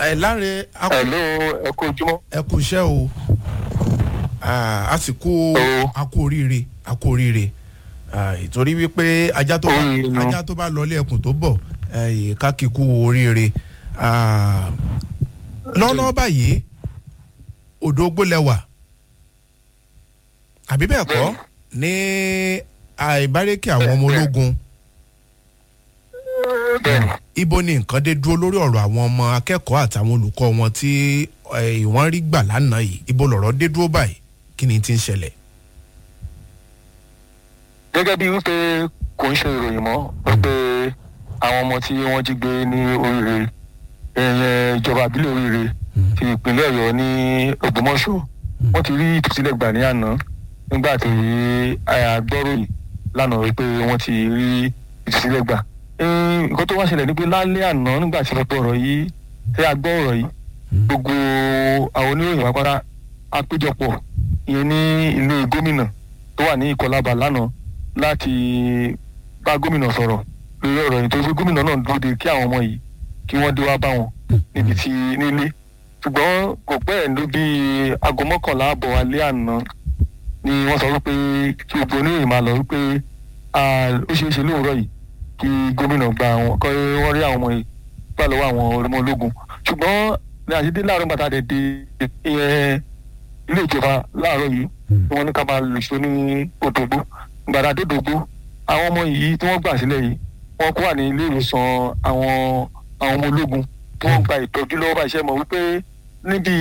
ẹ láre a kú- Hello, ẹ kú ojúmọ́. ẹ kú iṣẹ́ o Ah, a sì kú O. a kú oríire a kú oríire Ah, ìtorí wípé ajá tó bá Oríire nu. ajá tó bá lọlé ẹkùn tó bọ̀ eh, ká kí kú oríire Ah, lọ́nà báyìí odò gbólẹ̀wà àbí bẹ́ẹ̀ kọ́ ní àìbárẹ́kì àwọn ọmọ ológun Bẹ́ẹ̀ni, ibo ni nǹkan dé dúró lórí ọ̀rọ̀ àwọn ọmọ akẹ́kọ̀ọ́ àtàwọn olùkọ́ wọn tí eh, wọ́n rí gbà lánàá yìí ibo lọ̀rọ̀ dé dúró báyìí kí ni ti ń ṣẹlẹ̀. gẹ́gẹ́ bí wípé kò ń ṣe ìròyìn mọ́ wípé àwọn ọmọ tí wọ́n jí gbé ní oríire ẹ̀yẹ ìjọba àbílẹ̀ oríire ti ìpínlẹ̀ ọ̀yọ́ ní ògbómọ̀ṣọ́ wọ́n ti rí ìtúsílẹ̀ gbà ní àná nígbà tí agbọ́ròyìn lánàá wípé wọ́n ti rí ìtúsílẹ̀ gbà. Eh, nǹkan tó wá ṣẹlẹ̀ ni pé lálẹ́ àná nígbà tí gbogbo ọ̀rọ̀ yìí tí a gbọ́ ọ̀rọ̀ yìí gbogbo àwọn oníròyìn wá pátá àpéjọpọ̀ ìyẹn ní ilé gómìnà tó wà ní ìkọlábà lánàá láti bá gómìnà sọ̀rọ̀ lórí ọ̀rọ̀ yìí tó fi gómìnà náà dúró de kí àwọn ọmọ yìí kí wọ́n dé wá bá wọn níbi tí nílé ṣùgbọ́n kò pẹ́ ẹ̀ ló bí aago mọ́kànlá àbọ̀ alẹ́ àná ni wọ́n sọ wípé kí gbogbo oníròyìn máa lọ wípé ah, ó ṣeé ṣe lóòrọ̀ yìí kí gómìnà gba àwọn kọ́ wọ́n rí àwọn ọmọ yìí gbà lọ́wọ́ àwọn ọmọ ológun ṣùgbọ́n ní àṣedé láàárọ̀ bàtà dẹ̀ dé ìyẹn ilé ìjọba láàárọ̀ yìí tí wọ́n ní ká máa lò ṣó ní òdògbó gbàdá dòdògbó àwọn ọmọ yìí tí wọ́n gbà sílẹ̀ yìí wọ́n kó wà ní ilé ìwòsàn àwọn àwọn ọmọ ológun tí wọ́n gba ìtọ́jú lọ́wọ́ bá iṣẹ́ mọ̀ wípé níbi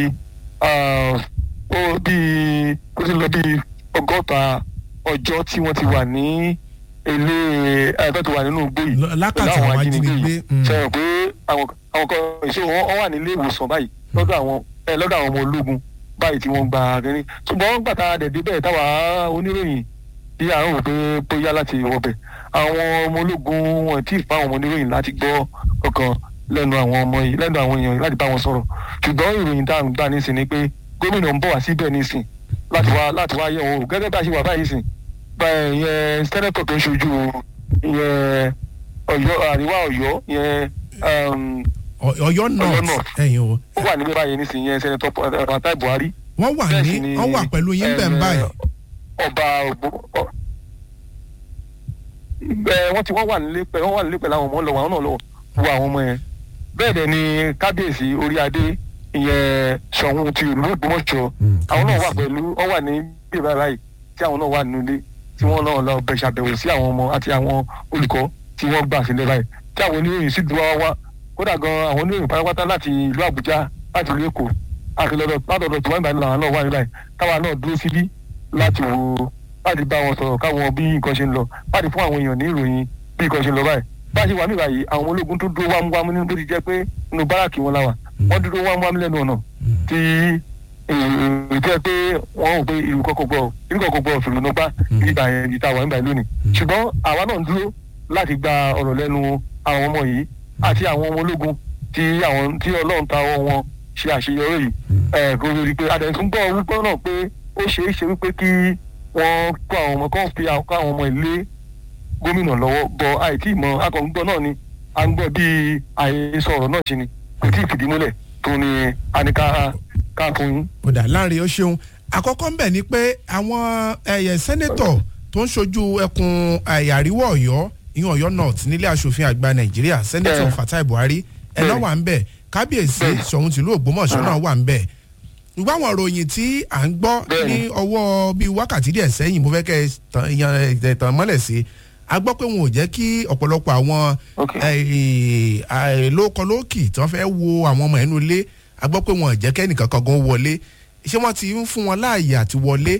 ó bíi ó ti lọ bíi ọgọ́ta ọjọ́ tí wọ́n ti wà ní ilé ẹ̀ẹ́dọ́ ti wà nínú igbó yìí Lọ- lákàtà pẹ̀lú àwọn ajínigbé mm. ṣe rò pé àwọn àwọn kan èso wọn wọn wà nílé ìwòsàn báyìí lọ́dọ̀ àwọn ẹ lọ́dọ̀ àwọn ọmọ ológun báyìí tí wọ́n gba kínní ṣùgbọ́n gbàtà dẹ̀dẹ̀ bẹ́ẹ̀ táwa oníròyìn bí à ń rò pé bóyá láti wọbẹ̀ àwọn ọmọ ológun wọn tí ì fa àwọn ọmọ oníròyìn láti gbọ́ kankan lẹ́nu àwọn ọmọ yìí lẹ́nu àwọn èèyàn yìí láti bá wọn sọ̀rọ̀ ṣùgbọ́n ìròyìn tá à ń gbà nísìn ni pé gómìnà ń bọ̀ wá síbẹ̀ nísìn láti wá láti wá yẹ̀ wò gẹ́gẹ́ bá a ṣe wà báyìí sìn gba ìyẹn sẹ́nẹ́tọ̀ tó ń ṣojú ìyẹn ọ̀yọ́ àríwá ọ̀yọ́ ìyẹn um, Ọ- Ọ̀yọ́ north North. ẹ̀yin o ó wà níbẹ̀ báyìí nísìnyí yẹn sẹ́nẹ́tọ̀ Fatai Buhari wọ́n wà bẹ́ẹ̀ ní sì ni, wọ́n wà pẹ̀lú yín bẹ́ẹ̀ ń eh, báyìí ọba ògbó ọ- ẹ wọ́n ti wọ́n wà nílé pẹ̀ wọ́n wà nílé pẹ̀lú àwọn ọmọ lọ́wọ́ àwọn náà lọ́wọ́ wo àwọn ọmọ yẹn bẹ́ẹ̀ dẹ̀ ni kábíyèsí orí adé ìyẹn Ṣọ̀ún ti ìlú Ògbómọ̀ṣọ́ Mm, àwọn náà wà kábíyèsí. pẹ̀lú wọ́n wà ní bíbá báyìí tí àwọn náà wà nínú ilé tí wọ́n náà lọ bẹ̀ ṣàbẹ̀wò sí àwọn ọmọ àti àwọn olùkọ́ tí wọ́n gbà sílẹ̀ báyìí tí àwọn oníròyìn sì dúró wá wá kódà gan àwọn oníròyìn pátápátá láti ìlú Àbújá láti ìlú Èkó àti lọ́dọ̀ látọ̀dọ̀ tí wọ́n ń bá làwọn náà wà ní báyìí táwa náà dúró síbí láti wo láti bá wọn sọ̀rọ̀ káwọn bí nǹkan ṣe ń lọ láti fún àwọn èèyàn ní ìròyìn bí nǹkan ṣe ń lọ báyìí bá a ṣe wà mí báyìí àwọn ọmọ ológun tó dúró wámúwámú nínú bó ti jẹ́ pé inú báràkì wọn la wà wọ́n dúró wámúwámú lẹ́nu ọ̀nà tí ìjẹ́ pé wọ́n rò pé ìlú kọ́kọ́ gbọ́ ìlú kọ́kọ́ gbọ́ òfin ló bá ìgbà yẹn ìta wà nígbà yẹn lónìí ṣùgbọ́n àwa náà ń dúró láti gba ọ̀rọ̀ lẹ́nu àwọn ọmọ yìí àti àwọn ọmọ ológun tí àwọn tí ọlọ́run ta ọwọ́ wọn ṣe àṣeyọrí yìí ẹ̀ kò rí i pé adẹ̀tún gbọ́ wípé náà pé ó ṣeé ṣe wípé kí wọ́n kó àwọn ọmọ kan fi àwọn kó àwọn ọmọ ilé gómìnà lọ́wọ́ bọ àìtí ìmọ̀ akọ̀ǹgbọ́ náà ni à ń gbọ́ bí àhesọ ọ̀rọ̀ náà ṣe ni kò tí ì fìdí múlẹ̀ tó ní anika ká fún yín. kódà láàrin ó ṣeun àkọ́kọ́ ń bẹ̀ ni pé àwọn ẹ̀yẹ sẹ́nẹ́tọ̀ tó ń ṣojú ẹkùn ẹ̀yà àríwá ọ̀yọ́ ìyẹn ọ̀yọ́ north nílé asòfin àgbà nàìjíríà sẹ́nẹ́tọ̀ Bẹ́ẹ̀. fatai buhari ẹ̀ náà Bẹ́ẹ̀. wà ń bẹ̀ kábíyèsí Bẹ́ẹ̀. ṣọ̀ún tìlú ògbómọ̀ṣọ́ náà wà ń bẹ̀ ṣùgbọ́n àwọn ìròyìn tí à ń gbọ́ Bẹ́ẹ̀ ní ni. ọwọ́ bíi wákàtí díẹ̀ sẹ́yìn mo fẹ́ kẹ́ ẹ tàn- yan ẹ tàn mọ́lẹ̀ sí a gbọ́ pé wọn ò jẹ́ kí ọ̀pọ̀lọpọ̀ àwọn Ok. lókọlókì tí wọ́n fẹ́ wo àwọn ọmọ ẹnu ilé a gbọ́ pé wọn ò jẹ́ kẹ́nìkan kan gan wọlé ṣé wọ́n ti ń fún wọn láàyè àti wọlé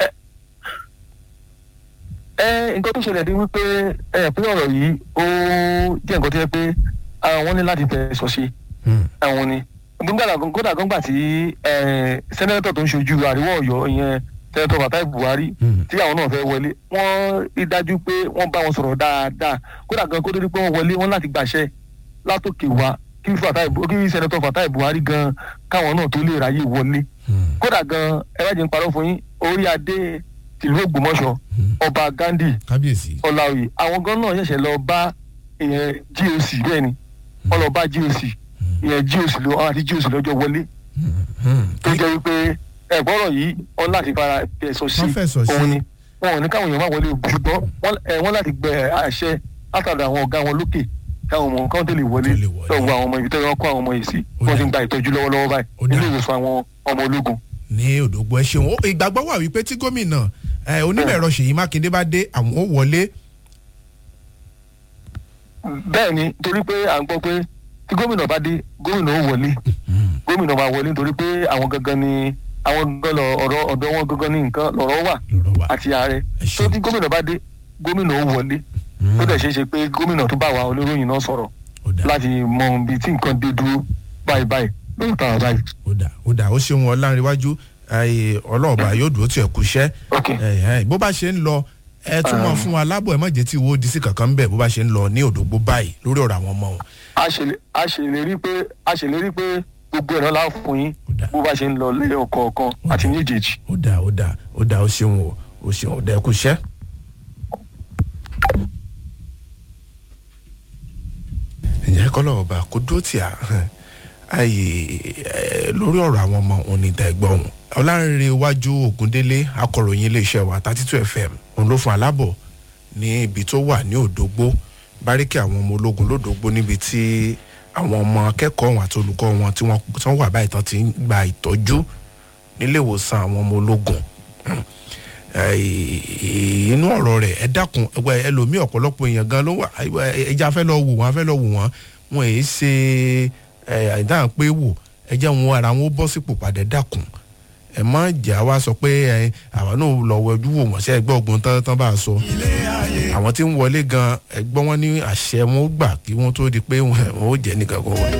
ẹ nǹkan tó ṣẹlẹ̀ ni wípé ẹ pé ọ̀rọ̀ yìí ó jẹ́ nǹkan tó yẹ pé àwọn ní láti fẹ̀sọ̀ ṣe àwọn ni gbọ́dọ̀ kódà gbọ́ngbà tí ẹ, sẹ́nẹ́tọ̀ tó ń ṣojú àríwá ọ̀yọ́ ìyẹn sẹ́nẹ́tọ̀ Fatai Buhari Mm. tí àwọn náà fẹ́ wọlé wọ́n rí dájú pé wọ́n bá wọn sọ̀rọ̀ dáadáa kódà gan kó tó di pé wọ́n wọlé wọ́n láti gbàṣẹ látòkè wá kí Fatai Bu- kí sẹ́nẹ́tọ̀ Fatai Buhari gan káwọn náà tó lè ráyè wọlé kódà gan ẹ bá jẹ́ ń parọ́ fún yín orí adé tìlú Ògbómọ̀ṣọ́ ọba Gandhi kábíyèsí ọ̀làwì àwọn gan náà ṣẹ̀ṣẹ̀ lọ bá ìyẹn GOC bẹ́ẹ̀ ni wọ́n lọ bá GOC ìyẹn jíòsì ló wọn àti jíòsì lọ́jọ́ wọlé tó jẹ́ wípé ẹ̀gbọ́rọ̀ yìí wọ́n láti fara fẹ̀sọ̀ sí Wọ́n fẹ̀sọ̀ sí. òun ni wọn ò ní káwọn èèyàn máa wọlé ṣùgbọ́n wọ́n ẹ, wọ́n láti gbẹ àṣẹ látàdà àwọn ọ̀gá wọn lókè káwọn ọmọ kan tó lè wọlé Tó lè wọlé. lọ́wọ́ àwọn ọmọ ibi tó yẹ wọ́n kó àwọn ọmọ yìí sí Ó wọ́n ti dà. ń gba ìtọ́jú lọ́wọ́lọ́wọ́ Ó báyìí dà. ilé ìwòsàn àwọn ọmọ ológun. ní òdògbò ẹ ṣeun Ó- ìgbàgbọ́ wà wípé tí gómìnà ẹ, onímọ̀ ẹ̀rọ ṣèyí mákindé bá dé àwọn ó wọlé bẹ́ẹ̀ ni torí pé à ń gbọ́ pé tí gómìnà bá dé gómìnà ó wọlé gómìnà máa wọlé nítorí pé àwọn gangan ni àwọn gangan lọ ọ̀rọ̀ ọ̀dọ̀ wọn gangan ní nǹkan lọ̀rọ̀ wà lọ́rọ̀ wa àti ààrẹ Ẹ tó ṣeun. tí gómìnà bá dé gómìnà ó wọlé tó dẹ̀ ṣeé ṣe pé gómìnà tó bá wa oníròyìn náà sọ̀rọ̀ ó dà láti mọ ibi tí nǹkan dé dúró báyìí báyìí lóyún tàwọn báyìí. ó dà ó dà ó ṣeun ọlárìnwájú ọlọ́ọ̀bà yóò dúró tí ẹ kú iṣẹ́ ok ẹ ẹ bó bá ṣe ń lọ ẹ tún mọ fún wa lábọ̀ ẹ má jẹ́ tí wo di sí kankan ń bẹ̀ bó bá ṣe ń lọ ní òdògbó báyìí lórí ọ̀rọ̀ àwọn ọmọ wọn. a ṣèlè- a ṣèlérí pé a ṣèlérí pé gbogbo ẹ̀rọ la fún yín Ó dà. bó bá ṣe ń lọ lẹ́yọ̀ kọ̀ọ̀kan àti ní ìjèjì. ó dà ó dà ó dà ó ṣeun o ó ṣeun ó dà ẹ kú iṣẹ́. ǹjẹ́ kọ́lọ́ ọba kó dúró tì á ayé ẹ, lórí ọ̀rọ̀ àwọn ọmọ òun ní ìta ẹ̀gbọ́n òun ọlárìnrìn iwájú ògúndélé akọ̀ròyìn iléeṣẹ́ wa thirty two fm òun ló fún alábọ̀ ní ibi tó wà ní òdògbó báríkì àwọn ọmọ ológun lódògbó níbi tí àwọn ọmọ akẹ́kọ̀ọ́ wọn àti olùkọ́ wọn tí wọ́n tí wọ́n wà báyìí tán ti ń gba ìtọ́jú nílé ìwòsàn àwọn ọmọ ológun Eh, inú ọ̀rọ̀ rẹ̀ ẹ dákun ẹgbẹ́ ẹlòmíì ọ̀pọ̀lọpọ̀ èèyàn gan ló wà ẹja fẹ́ lọ wò wọ́n fẹ́ lọ wò wọ́n wọn èyí ṣe àìdáhùn pé wò ẹjẹ́ wọn ara wọn ó bọ́ sípò padà ẹ dákun ẹ má jà wá sọ pé ẹ àwọn náà lọ wọjú wò wọ́n ṣe ẹgbẹ́ ọgbọ́n tán tán bá a sọ àwọn tí ń wọlé gan ẹgbọ́n wọn ní àṣẹ wọn ó gbà kí wọ́n tó di pé wọn ò jẹ́ nìkan kan wọn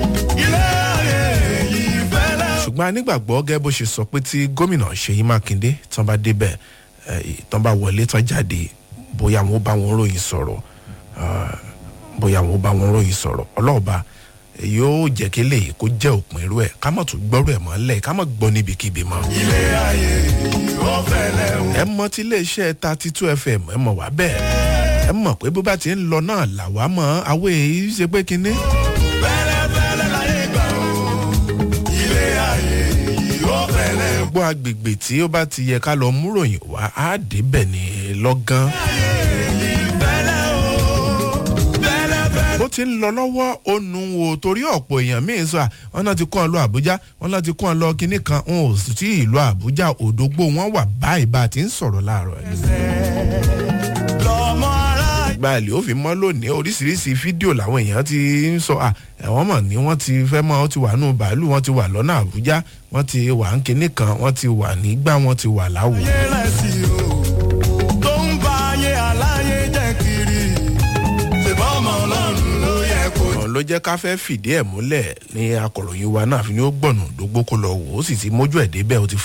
ṣùgbọ́n a nígbàgbọ́ gẹ́gẹ́ bó ṣe sọ pé tí gómìnà ṣèyí mákindé tán bá débẹ̀ eh, tán bá wọlé tán jáde bóyá wọn ó bá wọn ròyìn sọ̀rọ̀ ah, bóyá wọn ó bá wọn ròyìn sọ̀rọ̀ ọlọ́ọ̀ba eh, yóò jẹ́ kí lè kó jẹ́ òpin irú ẹ̀ ká mọ̀ tún gbọ́rú ẹ̀ mọ́ lẹ̀ ká mọ̀ gbọ́ níbikíbi mọ́. ẹ mọ tí iléeṣẹ́ thirty two fm ẹ mọ̀ wá bẹ́ẹ̀ ẹ mọ̀ pé bó bá ti ń lọ náà làwa mọ̀ àwọ̀ èyí ṣe pé kinní. gbọ́ agbègbè tí ó bá ti yẹ ká lọ múròyìn wá á débẹ̀ ní lọ́gán. bó ti ń lọ lọ́wọ́ ó nu wo torí ọ̀pọ̀ èèyàn míín sọ à wọn náà ti kọ́ ọ lọ àbújá wọn náà ti kọ́ ọ lọ kinní kan wọn ò sì tí ìlú àbújá òdògbò wọn wà báyìí bá a ti ń sọ̀rọ̀ láàárọ̀ ẹ̀. gba ilé òfin mọ́ lónìí oríṣiríṣi fídíò làwọn èèyàn ti ń sọ à ẹ̀wọ̀n mọ̀ ní wọ́n ti fẹ́ mọ́ ọ ti wà nù bàálù wọ́n ti wà lọ́nà àbújá wọ́n ti wà ń kinní kan wọ́n ti wà nígbà wọ́n ti wà láwò. ọ̀n ló jẹ́ ká fẹ́ fìdí ẹ̀ múlẹ̀ ní akọ̀ròyìn wa náà fi ní ó gbọ̀nà dógbó kó lọ wò ó sì ti mójú ẹ̀ débẹ̀ ó ti